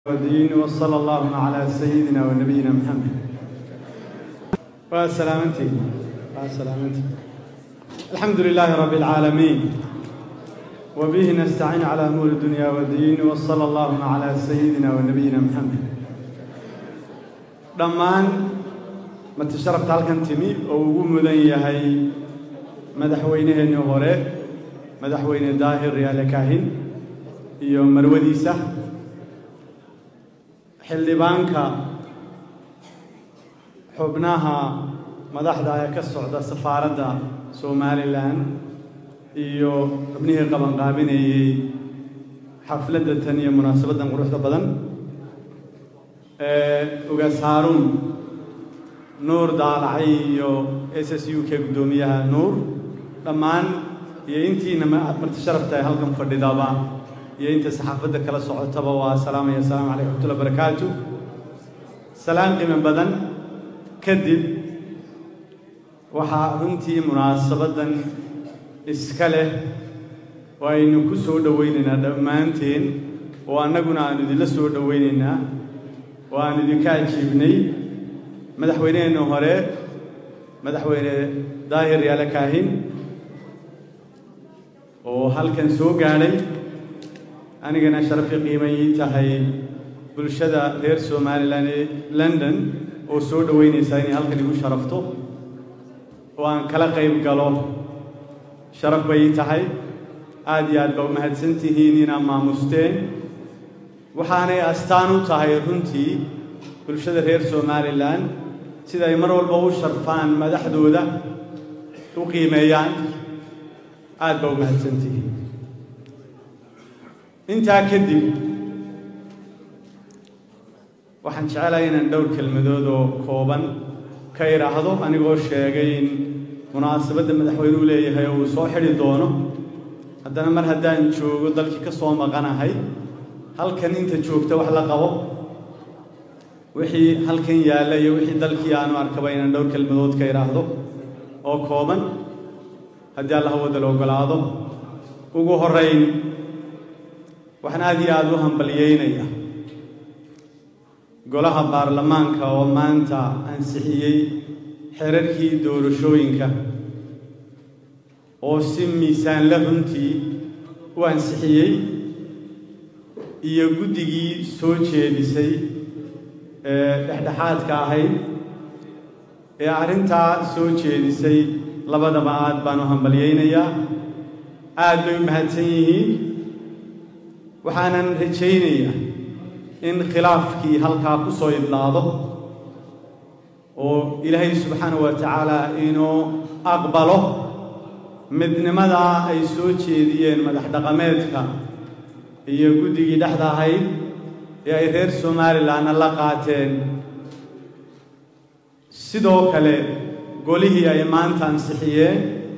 الدين وصلى اللهم على سيدنا ونبينا محمد وسلامتي وسلامتي الحمد لله رب العالمين وبه نستعين على امور الدنيا والدين وصلى اللهم على سيدنا ونبينا محمد dhammaan matasharafta halkan timi oo ugu mudan yahay madaxweynaheennii hore madaxweyne daahir yaale kaahin iyo marwadiisa xildhibaanka xubnaha madaxda ee ka socda safaaradda somalilan iyo xubnihii qabanqaabinayey xafladda tan iyo munaasabaddan quruxda badan ugaas haaruun nuur daalacay iyo s s u k guddoomiyaha nuur dhammaan iyo intiina marti sharafta ee halkan fadhidaba iyo inta saxaafadda kala socotaba waa salaamaya asalaamu calaykum raxmatullahi barakaatu salaan qiimo badan kadib waxaa runtii munaasabaddan iska leh oo aynu ku soo dhowaynaynaa dhammaanteen oo annaguna aanu idinla soo dhowaynaynaa oo aanu idinka ajiibnay madaxweyneheenna hore madaxweyne daahir yaale kaahin oo halkan soo gaadhay anigana sharafi qiimay ii tahay bulshada reer somalilan ee london oo soo dhoweynaysaa inay halkan igu sharafto oo aan kala qayb galo sharaf bay ii tahay aad iyo aad ba u mahadsan tihiin inaad maamusteen waxaanay astaan u tahay runtii bulshada reer somalilan sida ay mar walba u sharfaan madaxdooda u qiimeeyaan aad ba u mahadsan tihiin intaa kadib waxaan jecelahay inaan dhowr kelmadood oo kooban ka idhaahdo anigoo sheegay in munaasabadda madaxweynuhu leeyahay oo uu soo xidhi doono haddana mar haddaan joogo dalkii ka soo maqanahay halkan inta joogta wax la qabo wixii halkan yaalla iyo wixii dalkii aanu arkaba inaan dhowr kelmadood ka idhaahdo oo kooban haddii allaha wadda la ogolaado ugu horrayn waxaan aad iyo aada u hambalyeynaya golaha baarlamaanka oo maanta ansixiyey xerarkii doorashooyinka oo si miisaanla runtii u ansixiyey iyo guddigii soo jeedisay ee dhexdhexaadka ahayd ee arrintaa soo jeedisay labadaba aad baan u hambalyeynayaa aad bay u mahadsan yihiin waxaanan rajaynayaa in khilaafkii halkaa ku soo idlaado oo ilaahay subxaanahu wa tacaala inuu aqbalo midnimadaa ay soo jeediyeen madax dhaqameedka iyo guddigii dhexda ahayd ee ay reer somalilanna la qaateen sidoo kale golihii ay maanta ansixiyeen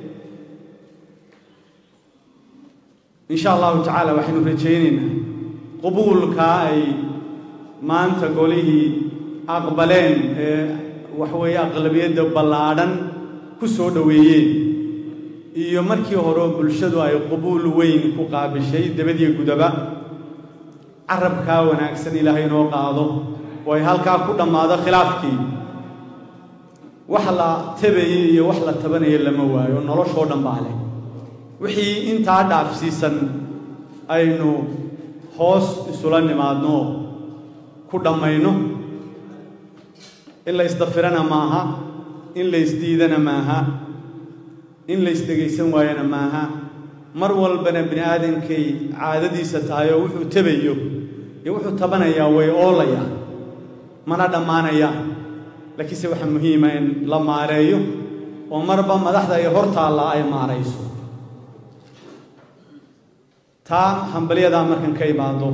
in sha allahu tacaala waxaynu rajaynaynaa qubuulka ay maanta golihii aqbaleen ee waxweeye aqlabiyadda ballaadhan ku soo dhoweeyeen iyo markii horeo bulshadu ay qubuul weyn ku qaabishay dabadiyo gudaba carabkaa wanaagsan ilaahay inoo qaado oo ay halkaa ku dhammaado khilaafkii wax la tabayey iyo wax la tabanaya lama waayo noloshoo dhan baa leh wixii intaa dhaafsiisan aynu hoos isula nimaadno ku dhammayno in la ysdafirana maaha in la ysdiidana maaha in la ysdhegaysan waayana maaha mar walbana bini aadankay caadadiisa tahay oo wuxuu tabayo iyo wuxuu tabanayaa way oolayaa mana dhammaanayaan laakiinse waxaa muhiima in la maareeyo oo marba madaxda ay hor taallaa ay maarayso taa hambalyadaa markan ka imaado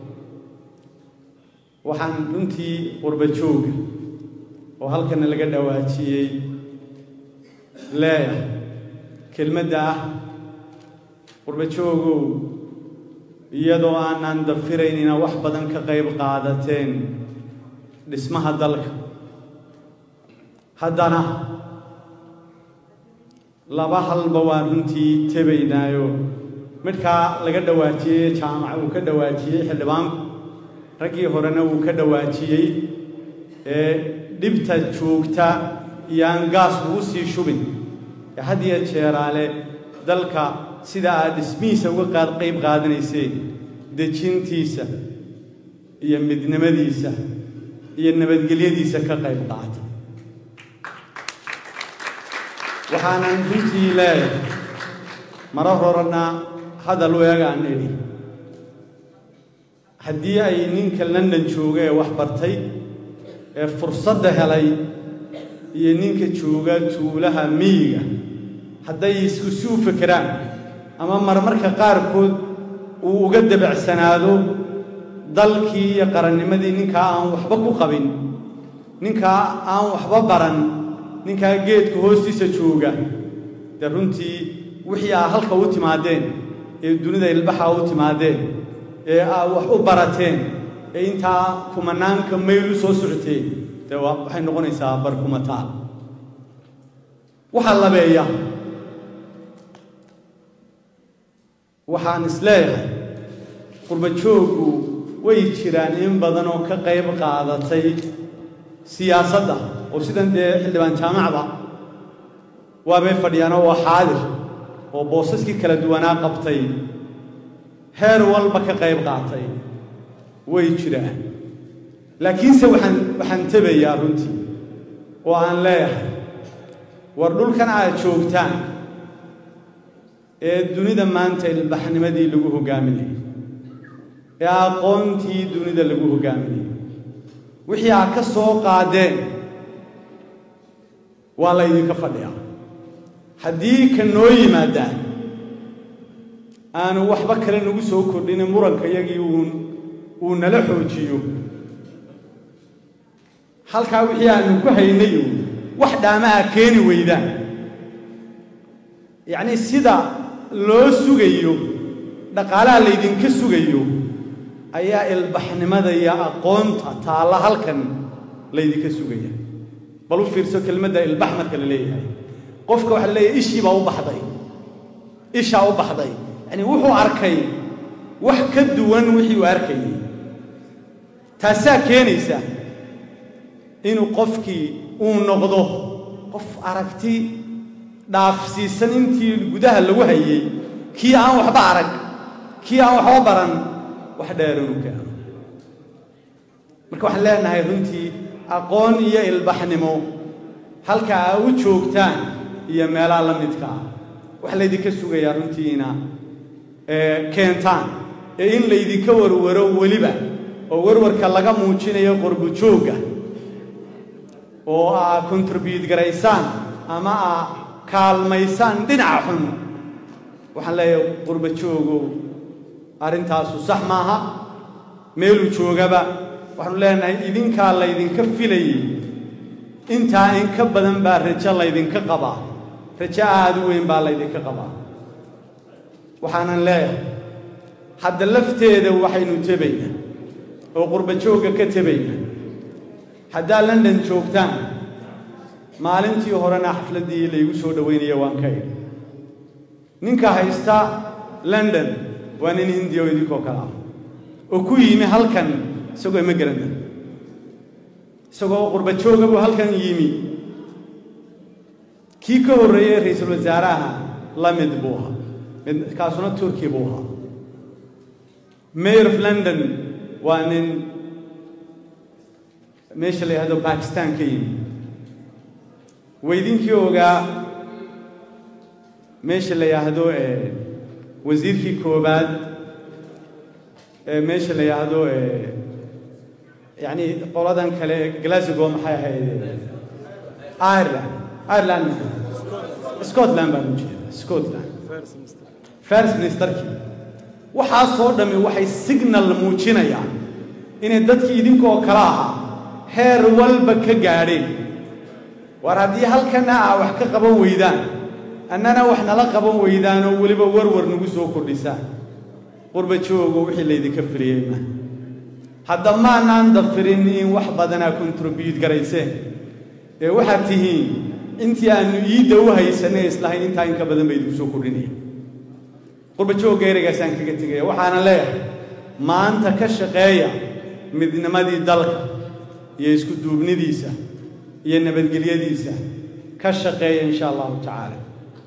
waxaan runtii qurba jooga oo halkana laga dhawaajiyey leeyahay kelmadda ah qurba joogow iyadoo aanaan dafirayn inaad wax badan ka qayb qaadateen dhismaha dalka haddana laba halba waan runtii tebaynaayo midkaa laga dhawaajiyey jaamaca uu ka dhawaajiyey xildhibaanku raggii horena wuu ka dhawaajiyey ee dhibta joogta iyo aan gaas ugu sii shubin ee had iyo jeeraale dalka sida aad dhismihiisa uga qaad qayb qaadanayseen dejintiisa iyo midnimadiisa iyo nabadgelyadiisa ka qayb qaata waxaanan runtii leeyahay mara horena hadal weegaan idhi haddii ay ninka london jooga ee wax bartay ee fursadda helay iyo ninka jooga tuulaha miyiga hadday isku si u fekeraan ama marmarka qaarkood uu uga dabacsanaado dalkii iyo qarannimadii ninkaa aan waxba ku qabin ninkaa aan waxba baran ninkaa geedka hoostiisa jooga dee runtii wixii aa halka u timaadeen ee dunida ilbaxa u timaadeen ee aa wax u barateen ee intaa kumanaanka mayl u soo socoteen dee waxay noqonaysaa barkumataal waxaa labeeya waxaan isleeyahay qurba jooggu way jiraan in badan oo ka qayb qaadatay siyaasadda oo sidan dee xildhibaan jaamacda waabay fadhiyaanoo waa xaadir oo boosaskii kala duwanaa qabtay heer walba ka qayb qaatay way jiraan laakiinse waxaan waxaan tebayaa runtii oo aan leeyahay war dhulkan aad joogtaan ee dunida maanta ilbaxnimadii lagu hoggaaminayay ee aqoontii dunida lagu hoggaaminayay wixii aad ka soo qaadeen waa laydinka fadhiyaa haddii ka noo yimaadaan aanu waxba kale nagu soo kordhinin muranka iyagii uun uu nala xoojiyo halkaa wixii aanu ku haynay uun wax dhaama a keeni weydaan yacnii sida loo sugayo dhaqaalaha laydinka sugayo ayaa ilbaxnimada iyo aqoonta taalla halkan laydinka sugaya bal u fiirso kelmadda ilbax marka la leeyahay qofka waxaa la leeyahay ishii baa u baxday ishaa u baxday yacnii wuxuu arkay wax ka duwan wixii uu arkayay taasaa keenaysa inuu qofkii uu noqdo qof aragti dhaafsiisan intii gudaha lagu hayay kii aan waxba arag kii aan waxba baran wax dheer inuu keeno marka waxaan leenahay runtii aqoon iyo ilbaxnimo halka aa u joogtaan iyo meelaha la midka ah waxa laydinka sugayaa runtiina keentaan ee in laydinka warwaro weliba oo warwarka laga muujinayo qorbu joogga oo aa contribute garaysaan ama aa kaalmaysaan dhinaca xun waxaan leeyahay qurba joogow arrintaasu sax maaha meeluu joogaba waxaanu leenahay idinkaa laydinka filayay intaa in ka badan baa rajo laydinka qabaa rajo aad u weyn baa laydinka qabaa waxaanan leeyahay hadda lafteeda waxaynu tebaynaa oo qurba joogga ka tebaynaa haddaad london joogtaan maalintii horena xafladdii laygu soo dhowaynaya waan ka idhi ninka haysta london waa nin hindiya oo idinkoo kale ah oo ku yimi halkan isagoo ima garanta isagoo qurba jooga buu halkan yimi kii ka horreeyey ra-iisul wasaaraha la mid buu ahaa mid kaasuna turkiya buu ahaa mayor of london waa nin meesha la yidhahdo bakistan ka yimi weydinkii ogaa meesha la yidhaahdo wasiirkii koobaad ee meesha la yidhaahdo yacni qoladan kale glasgow maxay ahayd ireland ireland scotland baan u jeeda scotland first ministerkii waxaasoo dhammi waxay signal muujinayaan inay dadkii idinkoo kale ahaa heer walba ka gaadheen war haddii halkana aa wax ka qaban weydaan annana wax nala qaban weydaanoo weliba warwar nagu soo kordhisaan qurba joogo wixii laydinka firiyey ma hadda maanaan dafirin in wax badanaa contribute garayseen ee waxaad tihiin intii aannu iidda u haysanay islahayn intaa in ka badan ba idinku soo kordhinaya qurba joogga ereygaasaan kaga tegaya waxaana leeyahay maanta ka shaqeeya midnimadii dalka iyo isku duubnidiisa iyo nabadgelyadiisa ka shaqeeya insha allahu tacaala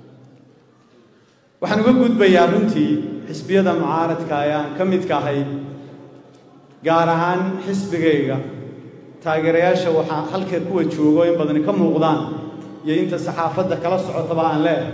waxaan uga gudbayaa runtii xisbiyada mucaaradka ee aan ka midka ahay gaar ahaan xisbigayga taageerayaasha waxaa halka kuwa joogo in badani ka muuqdaan iyo inta saxaafadda kala socotaba aan leedahay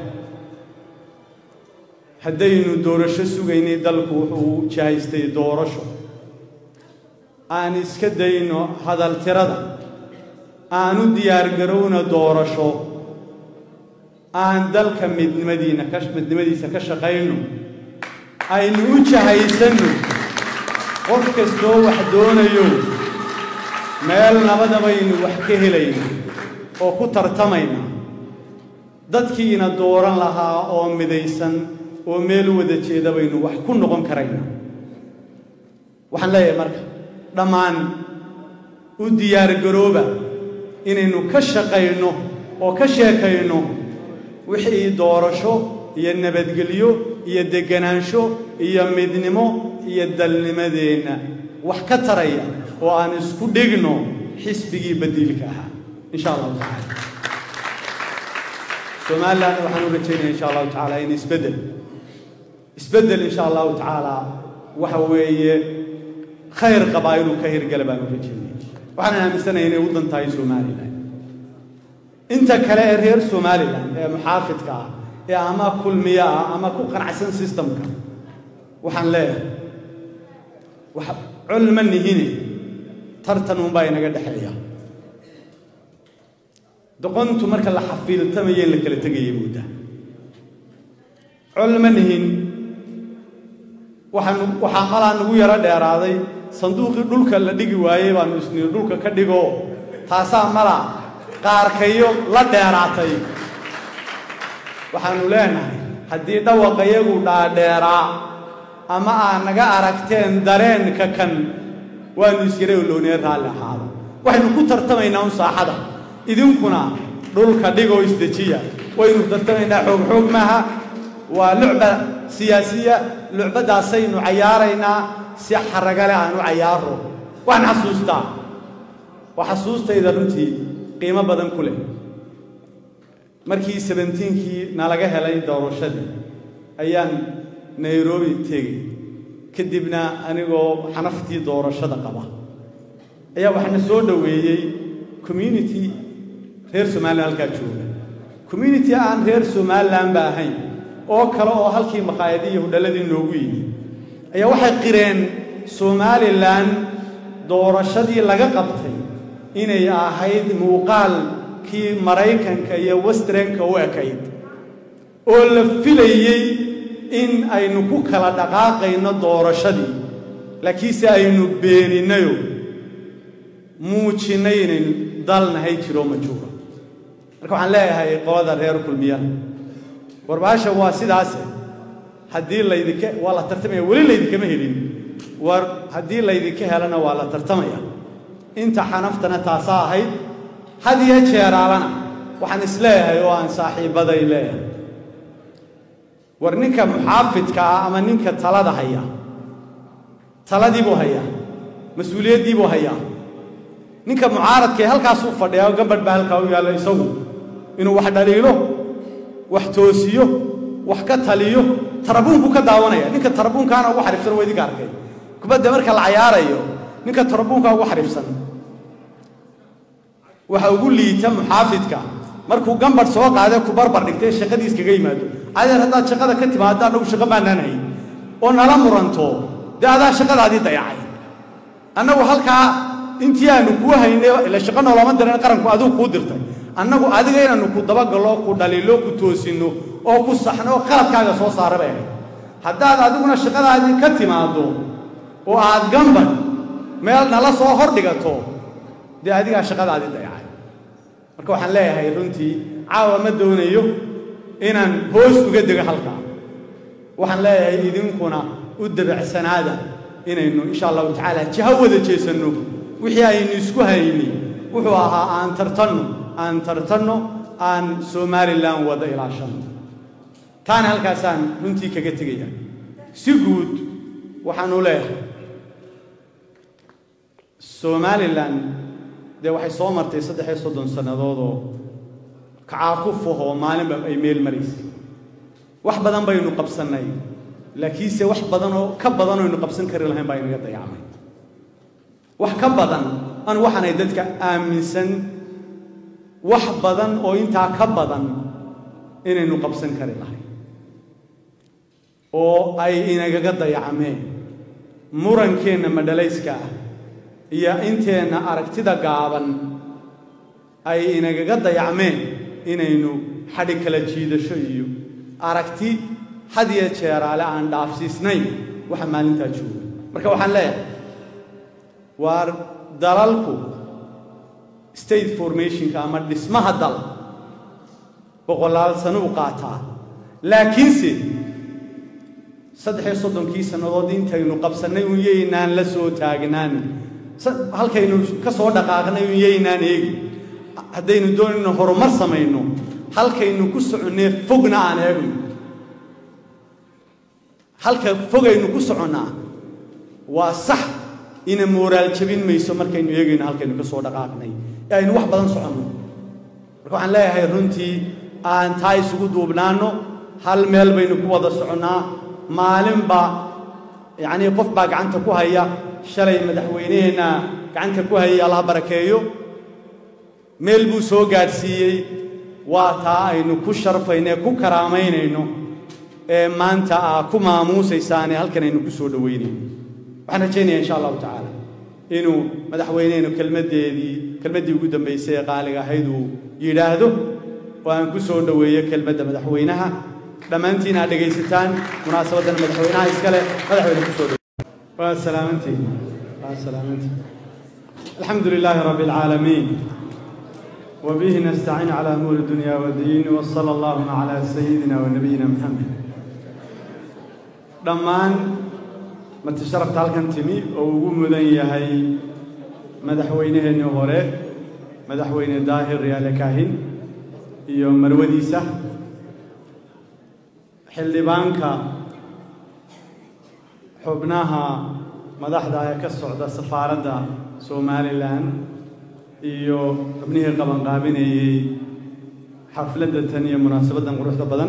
haddaynu doorasho sugaynay dalku wuxuu jahaystay doorasho aan iska dayno hadaltirada aan u diyaargarowna doorasho aan dalka midnimadiina ka midnimadiisa ka shaqayno aynu u jahaysanno qof kastoo wax doonayo meel nabadabaynu wax ka helayna oo ku tartamayna dadkiina dooran lahaa oo midaysan oo meel wada jeeda baynu wax ku noqon karayna waxaan leeyahay marka dhammaan u diyaargarooba inaynu ka shaqayno oo ka sheekayno wixii doorasho iyo nabadgelyo iyo deganaansho iyo midnimo iyo dalnimadeenna wax ka taraya oo aan isku dhigno xisbigii badiilka ahaa insha allahu tacaala somalilan waxaan u rajaynaya insha allahu tacaala in isbeddel isbeddel insha allahu tacaala waxa weeye khayr qabaa inuu ka hirgala baan u rajaynaya waxaan aaminsanaya inay u dan tahay somalilan inta kale ee reer somalilan ee muxaafidka ah ee ama kulmiya ah ama ku qanacsan systemka waxaan leeyahay wax col ma nihine tartan unbaa inaga dhexeeya doqontu marka la xafiiltamayo in la kala tegaya mudda col ma nihin waxaan waxaa malaa nagu yaro dheeraaday sanduuqii dhulka la dhigi waayey baanu isniir dhulka ka dhigo taasaa mala qaarkayo la dheeraatay waxaanu leenahay haddii dhawaqayagu dhaadheeraa ama aad naga aragteen dareenka kan waanu iskara oloonee raalli ahaada waxaynu ku tartamaynaa un saaxada idinkuna dhulka dhigoo isdejiya waynu tartamaynaa xoog xoog maaha waa lucba siyaasiya lucbadaasaynu cayaaraynaa si xaragale aan u cayaaro waxaan xasuustaa waa xasuustayda runtii qiimo badan ku leh markii sebentiinkii nalaga helay doorashadii ayaan nairobi tegey kadibna anigoo xanaftii doorashada qaba ayaa waxaana soo dhoweeyey community reer somalilan halkaa jooga community aan reer somalilan ba ahayn oo kale oo halkii maqaayadii iyo hudhalladii noogu yimi ayaa waxay qireen somalilan doorashadii laga qabtay inay ahayd muuqaalkii maraykanka iyo westrenka u ekayd oo la filayey in aynu ku kala dhaqaaqayno doorashadii laakiinse aynu beeninayo muujinnay inaynu dalnahay jiroo majuura marka waxaan leeyahay qolada reer kulmiyana warbaasha waa sidaase haddii laydinka waa la tartamaya weli laydinkama helin war haddii laydinka helana waa la tartamaya inta xanaftana taasaa ahayd had iyo jeeraalana waxaan isleeyahay oo aan saaxiibbaday leeyahay war ninka muxaafidka ah ama ninka talada haya taladii buu hayaa mas-uuliyaddii buu hayaa ninka mucaaradkaee halkaasuu fadhiyaa oo gambadh baa halkaa u yaalla isagu inuu wax dhaliilo wax toosiyo wax ka taliyo tarabuunku ka daawanaya ninka tarabuunkaana ugu xariifsan waa idinka arkay kubadda marka la cayaarayo ninka tarabuunka ugu xariifsan waxa ugu liita muxaafidka markuu gambadh soo qaadee ku barbar dhigtay shaqadiis kaga yimaado adeer haddaad shaqada ka timaado annagu shaqo baanaan hayn oo nala muranto dee adaa shaqadaadii dayacay annagu halkaa intii aanu kuu haynay ila shaqo noolama diran qaranku adigu kuu dirtay annagu adiga inaannu ku dabagallo ku dhaliilo ku toosinno oo ku saxno oo qaladkaaga soo saara bay ahayd haddaad adiguna shaqadaadii ka timaaddo oo aad gambadh meel nala soo hor dhigato dee adigaa shaqadaadii dayacay marka waxaan leeyahay runtii caawa ma doonayo inaan hoos uga dego halkaa waxaan leeyahay idinkuna u dabacsanaada inaynu insha allahu tacaala jiho wada jeesanno wixii aynu isku hayni wuxuu ahaa aan tartanno aan tartanno aan somalilan wada ilaashanno taana halkaasaan runtii kaga tegaya si guud waxaanu leeyahay somalilan dee waxay soo martay saddex iyo soddon sannadoodoo kacaakufah oo maalinba ay meel maraysay wax badan baynu qabsannay laakiinse wax badan oo ka badan oynu qabsan kari lahayn baa inaga dayacmay wax ka badan anu waxaanay dadka aaminsan wax badan oo intaa ka badan inaynu qabsan kari lahayn oo ay inagaga dayacmeen murankeenna madhalayska ah iyo inteenna aragtida gaaban ay inagaga dayacmeen inaynu xadhi kala jiidasho iyo aragti had iyo jeeraale aan dhaafsiisnayn waxa maalintaa jooga marka waxaan leeyahay waa dalalku state formationka ama dhismaha dal boqolaal sano u qaataa laakiinse saddex iyo soddonkii sannadood intaynu qabsannay un yaynaan la soo taagnaan halkaynu ka soo dhaqaaqnay un yaynaan eegi haddaynu doonayno horumar samayno halkaynu ku soconnee fogna aan eegno halka fogaynu ku soconnaa waa sax ina mooraal jabin mayso markaynu eegayno halkaynu ka soo dhaqaaqnay ee aynu wax badan soconno marka waxaan leeyahay runtii aan taa isugu duubnaanno hal meel baynu ku wada soconnaa maalinba yacnii qof baa gacanta ku haya shalay madaxweyneheenna gacanta ku hayay allah barakeeyo meel buu soo gaadhsiiyey waa taa aynu ku sharfaynee ku karaamaynayno ee maanta aa ku maamuusaysaane halkan aynu ku soo dhowaynayno waxaan rajaynaya insha allahu tacaala inuu madaxweynehenu kelmaddeedii kelmaddii ugu dambaysay ee qaaliga ahayd uu yidhaahdo oo aan ku soo dhoweeyo kelmadda madaxweynaha dhammaantiin aad dhegaysataan munaasabaddan madaxweynaha iskale madaxweyne ku soo dhoweeyo waa salaamantiin waa salaamantiin alxamdu lilaahi rabbi alcaalamiin وبه نستعين على أمور الدنيا والدين وصلى اللهم على سيدنا ونبينا محمد dhammaan marti sharafta halkan timi oo ugu mudan yahay madaxweynaheennii hore madaxweyne daahir riyaale kaahin iyo marwadiisa xildhibaanka xubnaha madaxda ee ka socda safaaradda somalilan iyo xubnihii qabanqaabinayey xafladda tan iyo munaasabaddan quruxda badan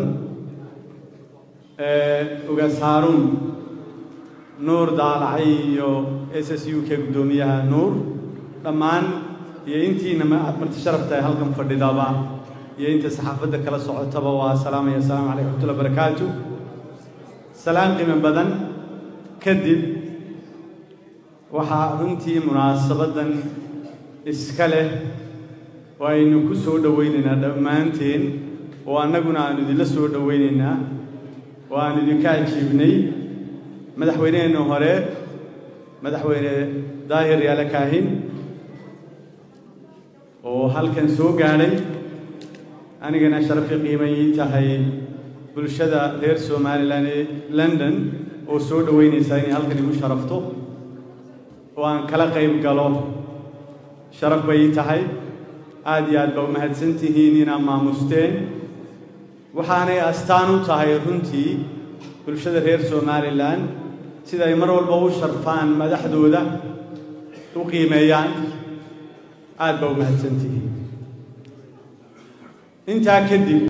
ugaas haaruun nuur daalacay iyo s s u k guddoomiyaha nuur dhammaan iyo intiina marti sharafta ee halkan fadhidaba iyo inta saxaafadda kala socotaba waa salaamaya asalaamu calaykum raxmatullahi barakaatu salaan qiimo badan kadib waxaa runtii munaasabaddan iska leh oo aynu ku soo dhowaynaynaa dhammaanteen oo annaguna aanu idinla soo dhowaynaynaa oo aanu idinka ajiibnay madaxweyneheenna hore madaxweyne daahir yaale kaahin oo halkan soo gaadhay anigana sharafi qiimay ii tahay bulshada reer somalilan ee london oo soo dhowaynaysaa inay halkan igu sharafto oo aan kala qayb galo sharaf bay ii tahay aad iyo aad baa u mahadsan tihiin inaad maamusteen waxaanay astaan u tahay runtii bulshada reer somalilan sida ay mar walba u sharfaan madaxdooda u qiimeeyaan aad baa u mahadsan tihiin intaa kadib